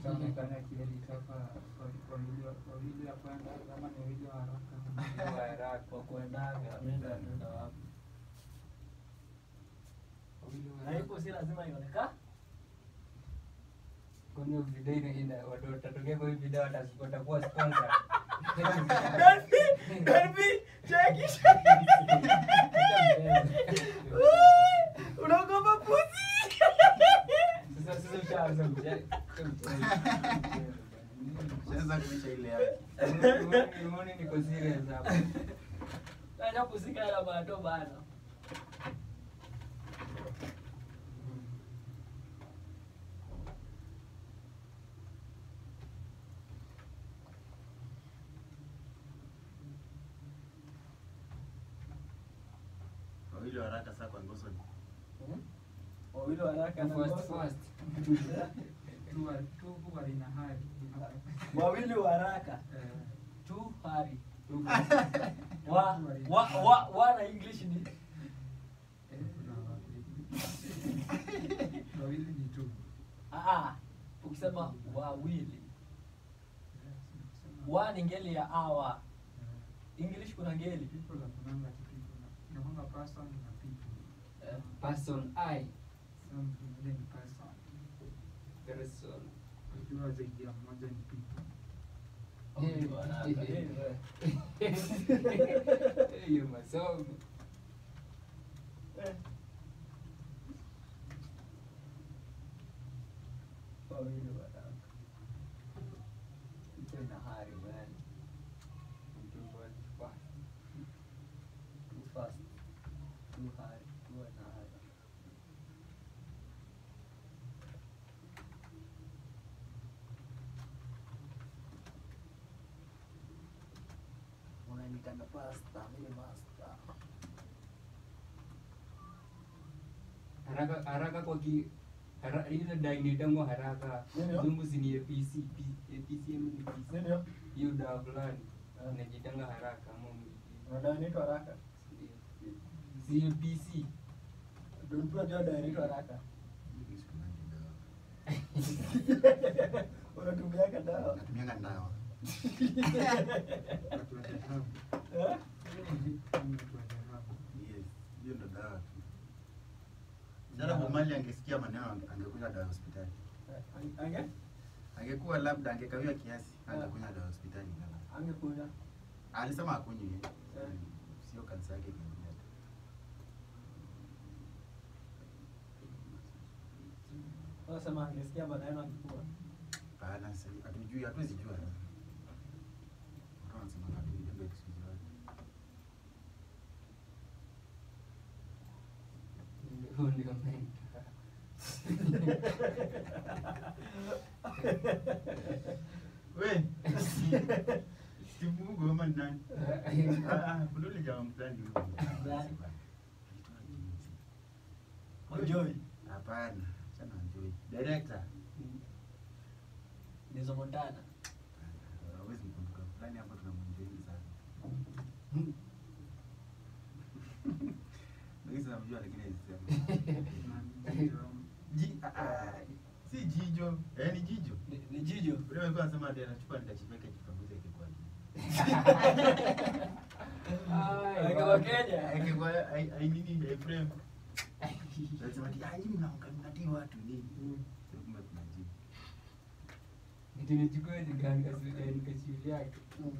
Itaonekana kiedit hapa wa- wawili wa- wawili ya kwenda kama ni wawili wa haraka. Wawili wa haraka. Kwa kuendaga nenda nenda wapi? Wawili wa Na haraka. hiyo si lazima ionekane. Kwani hiyo video ina- ina- watu watatokea kwa hii video wata- watakuwa sponsor. Unaogopa pusi? Sasa sasa ushaanza mche- Shaweza kuisha ile yake. Umeona- umeona niko serious hapa. Acha pusi kana bado bana. Wawili wa haraka saa kwa ngoso ni. Wawili wa haraka na First, ngoso. first. Tu wa- tu huwa lina hali. Wawili wa haraka. Eh, Tu hari. tu- Wa wa wa wa na English ni Eh, kuna wawili. Wawili ni tu. ah ah. Ukisema wawili. Wa ni ngeli ya awa. English kuna ngeli. People hakunanga tu people. Inakuanga person na people. Eh. Person I. Some ingine ni person. Person. Unajua zaidi ya mmoja ni people. Wawili wa haraka. Eh, eh. Hiyo masomo. Eh. Wawili wa haraka. Ito ina hari man. Mtu first, first. Too fast. Too hard. Too hard. Unanitanga pasta, mimi master. haraka haraka kwa ki hara, ile dai inaitangwa haraka Ndio. zungu si ni APC P- APC ama ni PC Ndio. hiyo dawa fulani Ah. inajitanga haraka ama Unadai nito haraka. si APC Ndio mtu ajua dai nito haraka. Mimi sikumangi dawa. Unatumiaga dawa. Natumianga dawa. Eh? Yes, hiyo ndo dawa tu. Sasa Bomali angesikia maneno ange- angekunywa dawa hospitali. Ange? Angekuwa labda angekawia kiasi, Ah. angekunywa dawa hospitali. ngala. Angekuja. Alisema akunywi. Eh. Sio kansa yake ingekuja. Unasema angesikia maneno akikuwa. Hapana, sasa hatujui, hatuwezi jua. Watu wanasema hatujui, ndio excuse yao. Huo ndio mentor. We, Steve Mugo ama ni nani? Ah, ah, kuna ule jamaa fulani huko. Nani? Enjoy. Hapana, sana enjoy. Director. Nizo Montana. Hawezi mkumbuka fulani hapo tunamwenjoy sana. Mimi namjua lakini haisema. Ji ah, ah, si jijo, eh ni jijo. Ni, ni Jijo. Ule alikuwa anasema ndio anachukua nitachipeka kipanguze yake kwa. Ai, Weka wa- wa Kenya. Yake kwa ai ai nini ai frame. Anasema ati ah nyinyi mnaonga mnatii watu nini? Sio kumbe tunajibu. Eti nichukue nika- nika- nikashuli yake.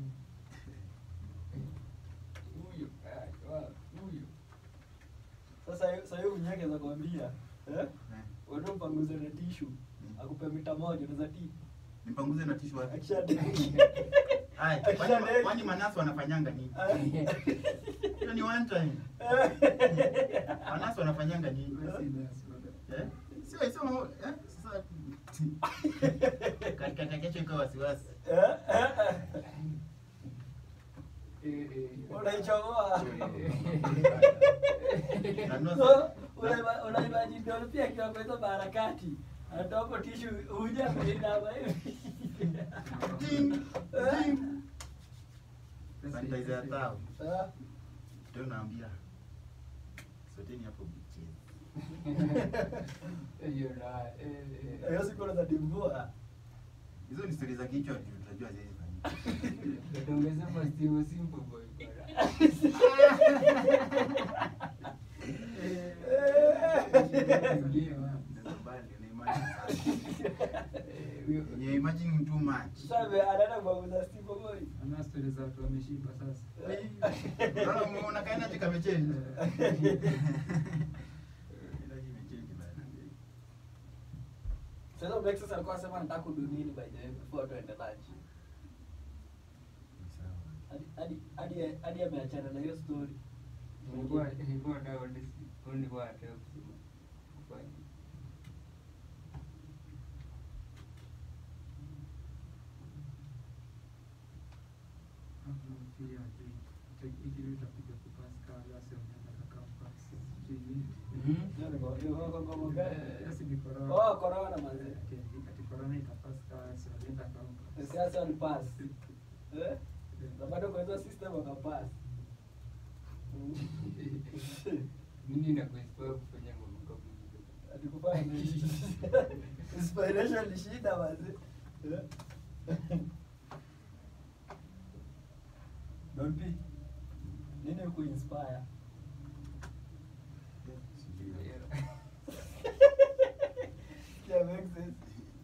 Huyo, ai, wa- huyo. Sasa sasa hiyo unyake za kuambia, eh? Eh, Wewe mpanguze na tissue. Akupe mita moja unaweza ti. Nipanguze na tishu wapi? Akisha Ai, Akisha kwani deki. kwani manasi wanafanyanga nini? Hiyo ni one time. Manasi wanafanyanga nini? Eh? Sio sio eh sasa katika kesho ikawa wasiwasi. Eh, eh. Unaichomoa. Nanua So, sa- unaiba- unaimagine ndio pia akiwa kwa hizo harakati. Anatoa hapo tissue huja kulinda hapa hivi. Ting, ting. Sasa- Sanitizer ya tao. Ah, Ndio naambia. Soteni hapo mchezo. Hiyo na- eh, eh. Hiyo siku unaweza dimbua. Hizo ni stori za kichwa ndio tunajua ziwezi fanyika. Ungesema Steve Simple Boy. Nakubali, una imagine sana. Yenye imagine too much. Sasa anaenda kuaguza Steve Boy. Ana stori za watu wameshiba sasa. Unaona umeona kaina jika mechange. Ila hii imechange bana. Sasa Bex sasa alikuwa anasema anataka kudu nini by the way before tuende lunch. Ni sawa. Hadi hadi hadi hadi ameachana na hiyo story. Nilikuwa nilikuwa na only only kwa ataka kusema kufanya. Hapo pia je, ikili utapiga kupasi kala sio unaenda campus. Sijui. Hiyo ni kwa hiyo kwa ngoma gani? Yes, ni corona. Oh, corona manze. Ati ati corona itapasi kala sio unaenda campus. Siasa walipass. Eh? Na bado kwa hizo system wakapass. Nini na kuinspire kufanya ngoma kama hizo? Atikufanya nini? Inspiration ni shida manze. Eh? Don't be. Nini kuinspire? Sijui. Yeah, makes sense.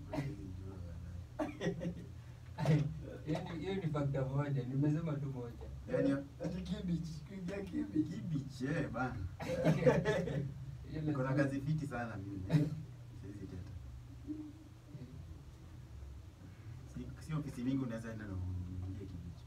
Yaani hiyo ni factor moja, nimesema tu moja. Yaani Ati kibich, kuingia kibich. kibich eh bana. Hiyo Niko na lazima- kazi fiti sana mimi. eh. Siwezi teta. Si- Si ofisi mingi unaweza enda na uingie kibich.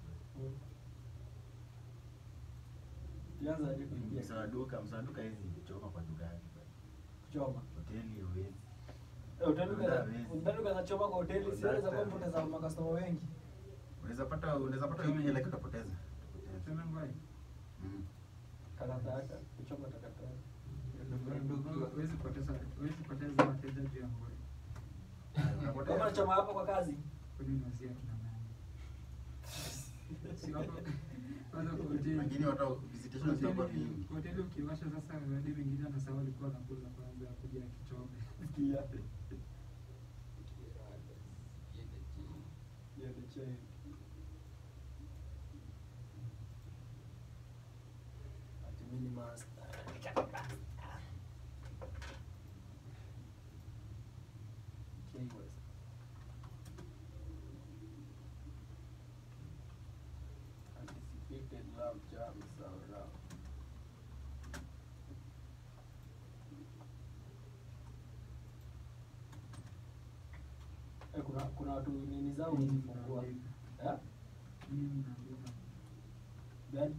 Tuanze hadi kuingia. Msaduka, msaduka hizi choma kwa duka yake. Kuchoma. Hoteli hawezi. Eh, Utanuka Hawezi. utanuka na choma kwa hoteli, siweza kwa mpoteza makastoma wengi. Unaweza pata unaweza pata hiyo hela ukapoteza. Utapoteza. Sema ngwai. Mm. Takataka, kuchoma takataka. Huwezi poteza huwezi poteza wateja juu ya ngwai. Unapoteza. Kama unachoma hapa kwa kazi. Kwani unazia kina nani? Si hapo kwanza kwa hoteli. Wengine watu visitation sio kwa Hoteli- vingi. Hoteli ukiwasha sasa hadi wengine anasahau walikuwa wanakula kwanza kuja kichome. Sikia. Yeah, the chain. Ati mimi ni master. K-West. Anticipated love jams around. Eh, kuna kuna watu nini zao wamefungua. Eh? Mimi naandika. Gani?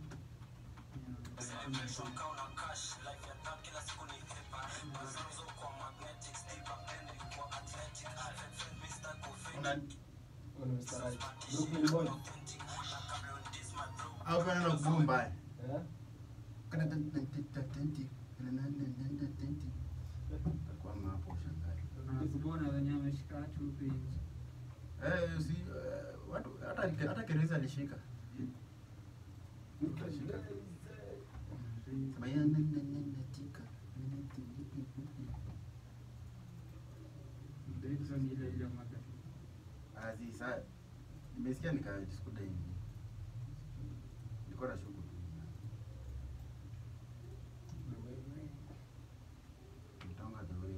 Una Huyo ni Mr. Right. Brooklyn Boy. au kwa neno gumba. Eh? Kana tenti. Kwa hapo ushangae. Nakubona wenye ameshika watu huku nje. Eh, si eh, watu hata hata Kereza alishika. Utashika. Sema ya nene nene tika. Hizo ni ile ile mwaka. Azi sa nimesikia nikajiskuta hivi. Nilikuwa na shughuli. Nitonga the way.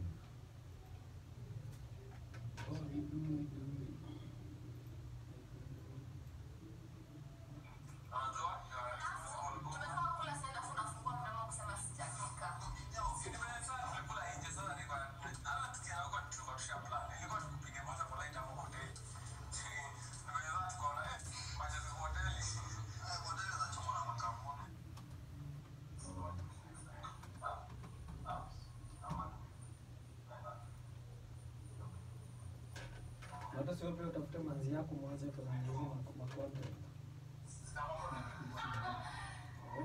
Hata sio pia utafute manzi yako mwanze kuzungumzia ma- ma content. Eh?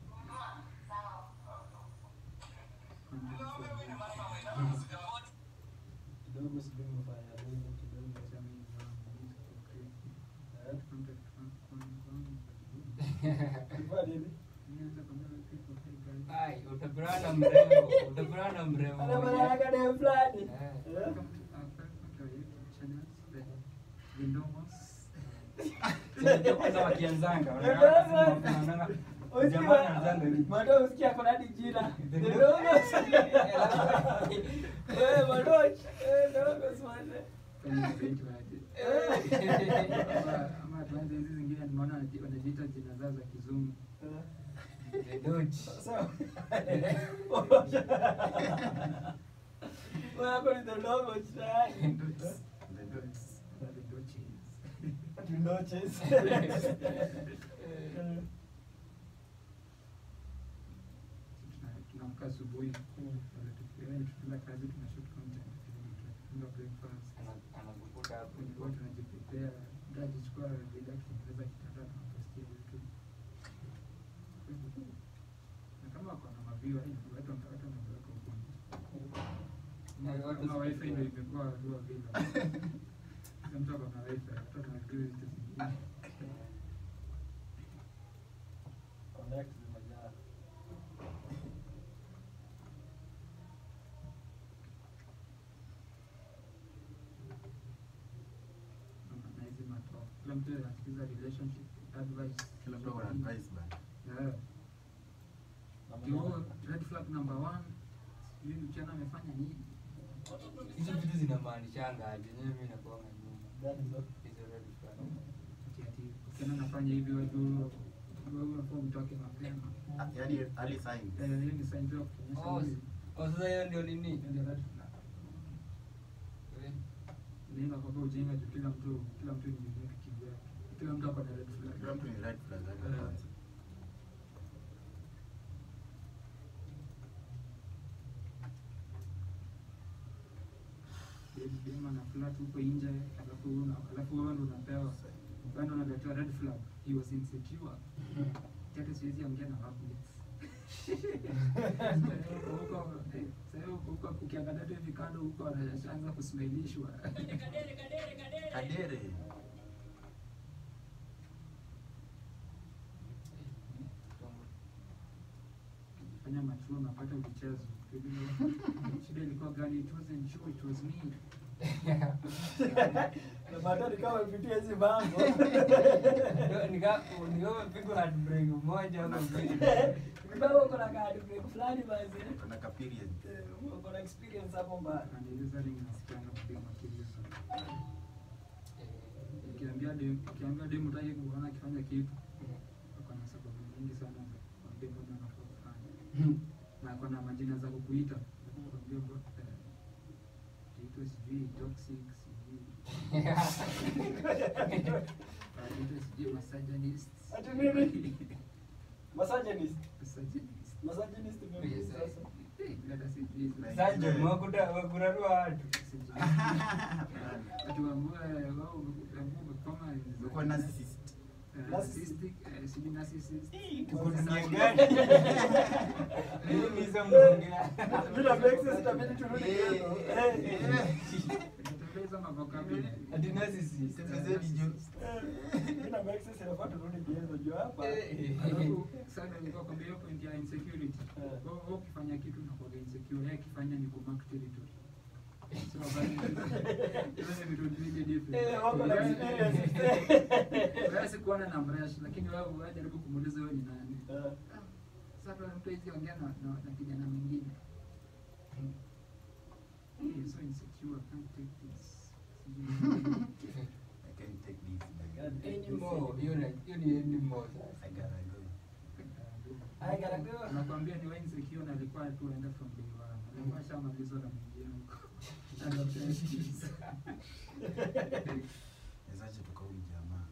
Kidogo sijui umefanya nini kidogo. Eh? Ulifanya nini? Ai, utapurana mrembo, utapurana mrembo. Ana maana yake dem fulani. Eh. Eh? the Nomos. Sasa kwanza wakianzanga wanaanza wanaanza jamaa anaanza hivi. Mato usikia kuna hadi jina. The The Logos. Logos. Eh, Mato. Eh, The Logos man. Kama inaitwa aje. Ama- ama tuanze hizi zingine nimeona wanaji- wanajiita jina zao za kizungu. The Doge. Sasa. Wewe hapo ni The Logos tayari. The dots. The Doches. The Logos. Tuna- tunaamka asubuhi wale tuki- yaani tukienda kazi tunashoot content tunafunga breakfast Ana- anakukuta hapo. tulikuwa tunajiprepare ndajichukua bila kutengeneza kitanda tunapostia youtube na kama wako na maviwa eh, watu watu wanaweka huko nje. Eh, watu kama wifi siku- ndio imekuwa dua bila Kila mtu ako na wifi watu wanaview vitu zingine Connect zimejaa. na hizi matalk kila mtu anasikiza relationship advice Kila mtu ana advice bana. yeah Yo, red flag number one sijui mchana amefanya nini Hizo vitu zinamaanishanga aje? Yenyewe mimi nakuanga nyuma. That is all. Hizo red flag. ati ati ukiona nafanya hivi wajua wewe unafaa mtoke mapema Ah, Yaani early signs. Eh, hiyo ni sign tu ya kuonyesha Oh, huyu oh, sasa hiyo ndio nini? hiyo ndio red flag Eh, nini kwa ujinga juu kila mtu kila mtu ni unique kivyake kila mtu ako na red flag Kila mtu ni red flag yake Eh. kwanza. Dem- dem ana flat huko nje alafu una alafu wewe ndo unapewa wewe ndo unaletewa red flag he was insecure tete siwezi ongea na workmates huko eh, sasa huko huko ukiangalia tu hivi kando huko anashaanza kusmailishwa Kadere. tongo. fanya machuo unapata ulichezo shida ilikuwa gani it wasn't you it was me Na Mato ni kama amepitia hizi mambo. Ndio, nika- ndio umepigwa heartbreak moja ama mbili. Ni kama uko na kadi break fulani basi. Kuna ka period. Eh, Uko na experience hapo mbaya. and usually nasikianga kupiga makelele sana Eh, ukiambia dem ukiambia dem utaki kuona akifanya kitu ako na sababu nyingi sana za kuambia mbona unafaa kufanya na ako na majina za kukuita kuambia bro eh, itaitwa sijui toxic sijui itaitwa sijui misogynist Ati nini? Misogynist. misogynist Misogynist ni nini Yes, sasa? Eh, dada sijui Like- Surgeon, wakuta- wakurarua watu. sijui ati waambie wao umekoma Umekuwa narcissist. Eh, narcissistic eh, sijui narcissist Tuko dunia Sasa- gani? Nini hizo mnaongea? Bila Brexit itabidi turudi Eh, kwetu. eh, Eh. eh. Tutapeza mavokabulary. Ati narcissist. Semezeni juu. Bila Brexit inafaa turudi kwetu juu hapa. Eh. Alafu sana nilikuwa kwambia hiyo point ya insecurity. Eh. Wewe wewe ukifanya kitu unakuwa insecure, yeye akifanya ni kumark territory. So basi hizo ni vitu mbili different. Eh, wako na Wewe- experience. Wewe sikuona na mresh lakini wewe wewe jaribu kumuuliza wewe ni nani. Eh. Sasa kuna mtu hizi ongea na, na, na kijana mwingine. Hey, so insecure, can't take this. Sijui. I can't take this. God. Anymore. Hiyo na- hiyo ni anymore sasa. I gotta go. I gotta go. Nakwambia ni wewe insecure na alikuwa tu aenda from day one. Alikuwa shamalizwa na mwingine huko. Anapenda excuse. Nizache toka huyu jamaa.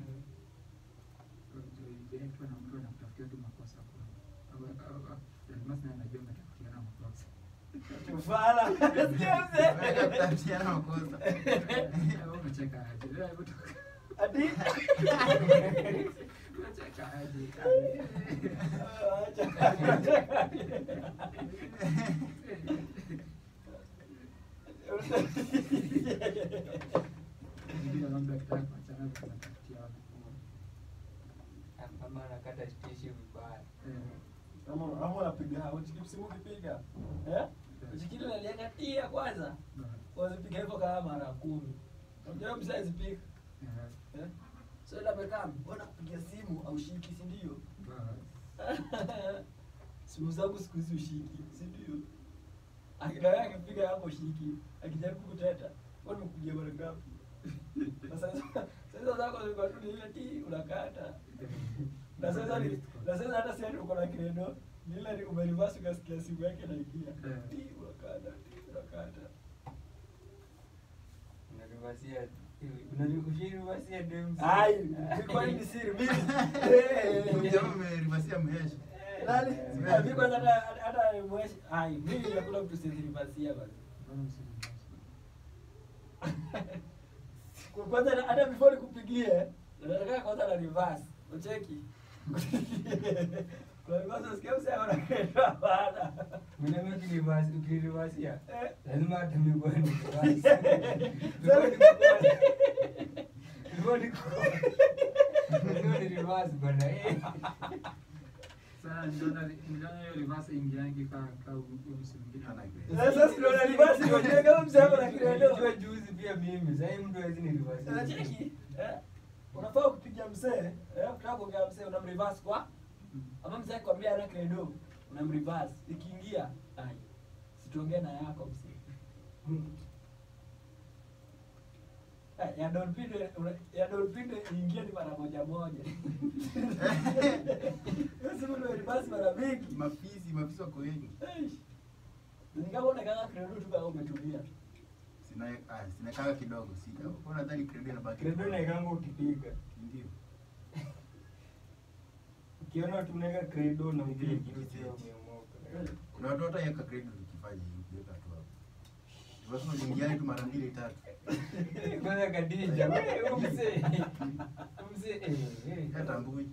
Ukiitwa na mtu anakutafutia tu makosa kwa. Almas naye anajua ametafutiana makosa. Tufala. Sikia mzee. Kutafutiana makosa. Wewe unacheka aje? Wewe hebu toka. Ati? Unacheka aje? Ndio labda akitaka kuachana tunatafutiana. Ama anakata stishi vibaya. Eh. Ama ama unapiga simu ukipiga. Eh? Uchikili nalianga tia kwanza. Wazipiga hivyo kama mara kumi. Unajua msaizi piga. Eh, Eh? So ile amekaa mbona kupigia simu au shiki si ndio? bas. simu zangu siku hizi ushiki, si ndio? Akidai akipiga hapo shiki, akijaribu kuteta, wewe umekupigia mara ngapi? Na sasa sasa zako zilikuwa tu ni ile ti unakata. Na sasa ni na sasa hata sasa uko na credo, ni ile ni umerivasi ukasikia simu yake inaingia. Eh. Ti unakata, ti unakata. Unarivasia unarivasia dem. Ai, kwa nini siri mimi? Huyu jamaa amerivasia mhesha. Nani? Mimi kwanza hata hata mweshi. Ai, mimi nakula mtu sirivasia basi. Mbona msirivasi? Kwa kwanza na- hata before nikupigie, nataka kwanza na reverse. Ucheki. Kwa reverse usikia msema na kwenda bana. Mwenye ukirivasi ukirivasia Eh. lazima hata mimi kwa ni bana eh. Sasa niliona niliona hiyo reverse ingiangi ka ka huyo msi mwingine Ana ana- Sasa sio na reverse ndio je kama msema na Nilijua kidogo. juzi pia mimi sasa hivi mtu hawezi nirivasia. Unacheki? Eh? Unafaa kupiga msee, eh, ukitaka kuongea msee unamreverse kwa Mm. ama mzee akwambia ana credo unamreverse ikiingia ai situongee na yako mzee Eh, ya dolphin una- ya dolphin iingie ni mara moja moja sasa ndio reverse mara mingi Mafisi, mafisi wako wengi. Eish. ni kama unakanga credo tu kama umetulia Sina ah, sinakanga kidogo. Sina. Kwa nadhani credo inabaki. Credo inaekanga ukipiga. Ndio. Ukiona tunaweka credo na Ndio, mpige ndio, kitu ndio. Eh. Kuna watu hata yeka credo tukifanya hivi, kuweka tu hapo. Lazima uingiane tu mara mbili tatu. Kwanza Khadija, wewe umse. Umse eh. eh. Hata mbui.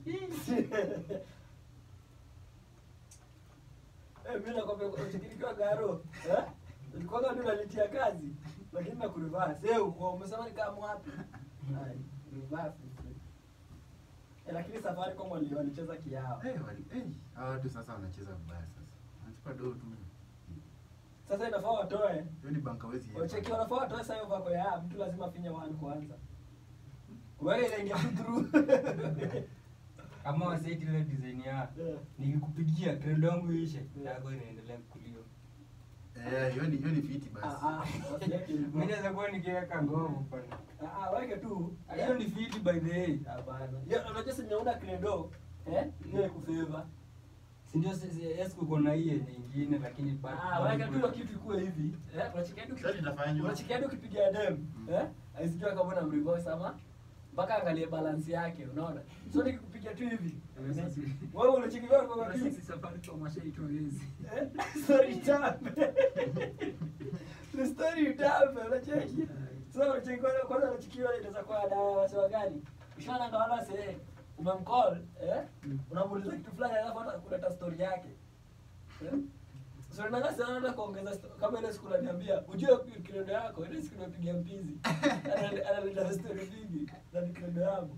Eh, mimi nakwambia uchikilikiwa garo eh? Nilikuwa ndio nalitia kazi lakini na kureverse. Eh, uko umesema ni kama wapi? Ai, reverse. Eh, lakini safari kwa wali walicheza kiao. Eh, wali eh, hawa watu sasa wanacheza vibaya sasa. Wanachukua doo tu. Sasa inafaa watoe. Hiyo ni banka wezi. Wacheki wanafaa watoe sasa hiyo vako ya mtu lazima afinye one kwanza. Wewe inaingia tu through. Kama waseti ile design ya Eh. nikikupigia credo yangu ishe, yako inaendelea kuliwa. Eh, hiyo ni hiyo ni fiti basi. Ah ah. wasiweke hivyo. Mimi naweza kuwa nikiweka ngovu pana. Ah ah, weke tu. Hiyo ni fiti by the way. Hapana. Hiyo unajua si nyauna credo. Eh? Ile kufeva. Si ndio sisi yes kuko na hii yenye ingine lakini bado. Ah, weka tu hiyo kitu ikuwe hivi. Eh, unachikia tu Sasa itafanywa. Unachikia tu ukipiga dem. Mm. Eh? Aisijua kama una mreverse ama mpaka angalie balance yake, unaona? So nikikupiga tu hivi. Eh, sasa- Wewe unachikia kwa kwa Sisi safari kwa mashaitwa wezi. Eh? Story tape. Ni story tape, unacheki? Sasa unacheki kwanza kwanza unachikiwa inaweza kuwa dawa wasiwa gani? Ushaona ngawana sasa umemcall, eh? Mm. Unamuuliza kitu fulani alafu hata kuleta story yake. Eh? So nanga sana nataka kuongeza sto- kama ile siku unaniambia ujue kiredo yako ile siku unapiga mpizi. Ana- Analeta story mingi na ni kiredo yangu.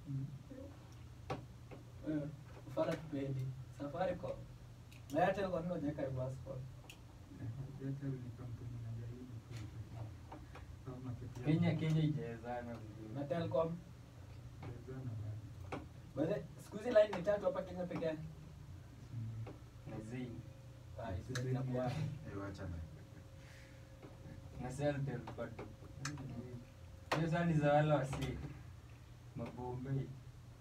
Eh, ufara kipendi. Safaricom. Na Airtel kwa nini hujaweka reverse call? Airtel ni kampuni inajaribu ku- au market yao. Kenya Kenya ijaezana vizuri. Na Telcom. Kuwezana bado. Bale, siku hizi line ni tatu hapa Kenya peke yake. Mm. Na Zain. Ah, hizo zinakuwa. Eh, wacha na. Na Celtel bado. Hiyo sasa ni za wale wasi. Mabombe.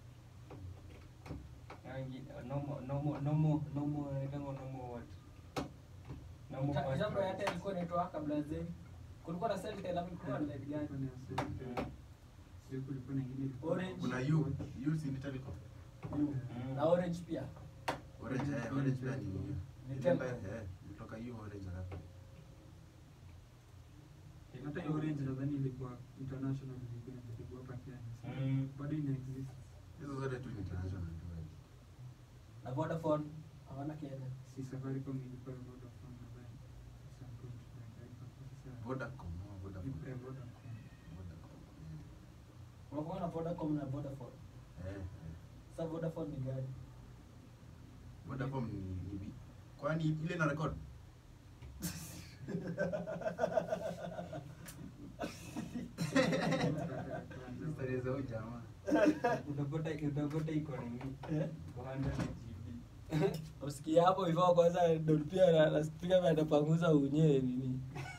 Yangi nomo nomo nomo nomo ndio nomo what? Nomo Ta- fast Jambo ya price. Airtel ilikuwa inaitwa kabla ya Zen. Kulikuwa na Celtel ama kulikuwa na line gani? Kulikuwa na Airtel. Sio kulikuwa na ingine ilikuwa- Orange. Kuna you, you si ni Telecom. You. Na Orange pia. Orange, eh, Orange pia ni hiyo. Ni Ile Telcom. mbaya, eh, kutoka hiyo Orange alafu. hata hiyo Orange nadhani ilikuwa international ilikuwa inajaribu hapa Kenya. Mm. Bado ina exist. Hizo zote tu ni international tu. eh. Na Vodafone hawana Kenya. Si Safaricom ilikuwa Vodafone nadhani. Some point tunataifa kwa sasa. Vodacom, no, Vodafone. Eh, Vodacom. Vodacom, Unakuwa na Vodacom na Vodafone. eh. Eh, eh. Sasa Vodafone ni gani? Vodacom ni ni vi- kwani ile na record? Kwanza- Historia za huyu jamaa. utapata utapata iko nini Eh? 100 GB usikia hapo hivyo kwanza ndo pia na- naspika vya atapanguza unyewe nini